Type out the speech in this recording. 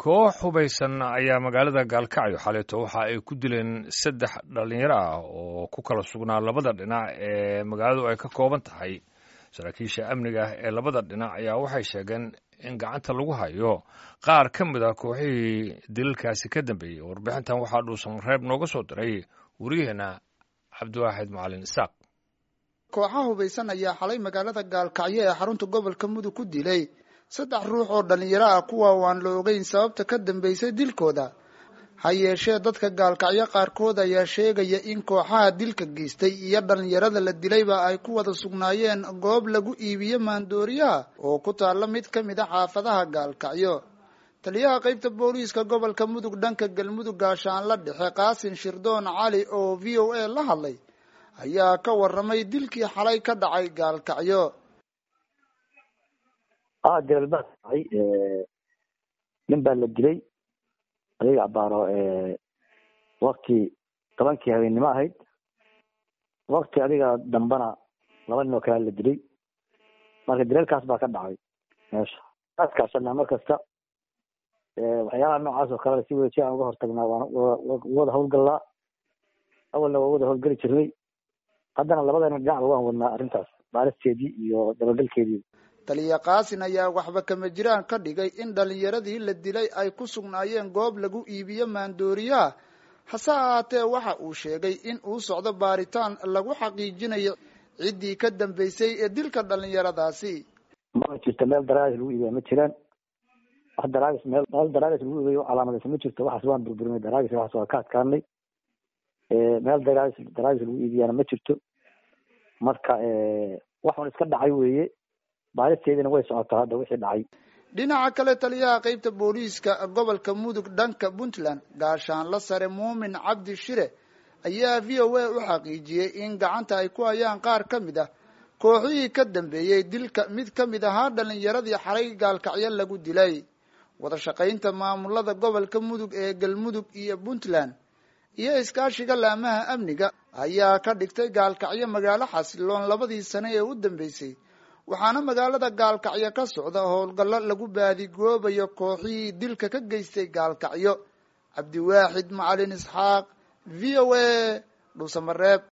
koox hubaysan ayaa magaalada gaalkacyo xaleeto waxa ay ku dileen saddex dhallinyaro ah oo ku kala sugnaa labada dhinac ee magaaladu ay ka kooban tahay saraakiisha amniga ee labada dhinac ayaa waxay sheegeen in gacanta lagu hayo qaar ka mid a kooxihii dilalkaasi ka dambeeyey warbixintan waxaa dhuusan reeb nooga soo diray wariyaheenna cabdiwaaxid macalin isaaq kooxaha hubaysan ayaa xalay magaalada gaalkacyo ee xarunta gobolka mudug ku dilay saddex ruux oo dhallinyaro ah kuwa waan la ogeyn sababta ka dambeysay dilkooda ha yeeshee dadka gaalkacyo qaarkood ayaa sheegaya in kooxaha dilka geystay iyo dhallinyarada la dilayba ay ku wada sugnaayeen goob lagu iibiyo maandooriyaha oo ku taalla mid ka mid a xaafadaha gaalkacyo taliyaha qaybta booliiska gobolka mudug dhanka galmudug gaashaanla dhexe qaasin shirdoon cali oo v o a la hadlay ayaa ka waramay dilkii xalay ka dhacay gaalkacyo a dilal baa dhacay nin baa la dilay adiga abaaro wakti tobankii habeennimo ahayd wakti adiga dambana laba nin oo kale la dilay marka dilalkaas baa ka dhacay meesha askaashana mar kasta waxyaalaha noocaas oo kale si wada si aan uga hortagnaa waan wada hawlgallaa awalna waa wada hawlgeli jirnay haddana labadana dhinacba waan wadnaa arrintaas baaristeedii iyo dabagalkeedii taliya kaasin ayaa waxba kama jiraan ka dhigay in dhalinyaradii la dilay ay ku sugnaayeen goob lagu iibiyo maandooriyaha hase ahaatee waxa uu sheegay in uu socdo baaritaan lagu xaqiijinayo ciddii ka dambeysay ee dilka dhalinyaradaasi ma jirto meel daraagis lagu iibiya ma jiraan wax daraagis meel meel daraagis lagu iibiyo calaamadaysa ma jirto waxaas waan burburinay daraagis waxaas waa ka adkaanay meel daraagis daraagis lagu iibiyana ma jirto marka waxun iska dhacay weeye baaristeediina way socotaa hadda wixii dhacay dhinaca kale taliyaha qaybta booliiska gobolka mudug dhanka puntland gaashaanla sare muumin cabdi shire ayaa v o a u xaqiijiyey in gacanta ay ku hayaan qaar ka mid ah kooxihii ka dambeeyey dilka mid ka mid ahaa dhalinyaradii xalay gaalkacyo lagu dilay wada shaqaynta maamulada gobolka mudug ee galmudug iyo puntland iyo iskaashiga laamaha amniga ayaa ka dhigtay gaalkacyo magaalo xasiloon labadii sane ee u dambeysay waxaana magaalada gaalkacyo ka socda howlgallo lagu baadigoobayo kooxihii dilka ka geystay gaalkacyo cabdiwaaxid macalin isxaaq v o a dhuusamareeb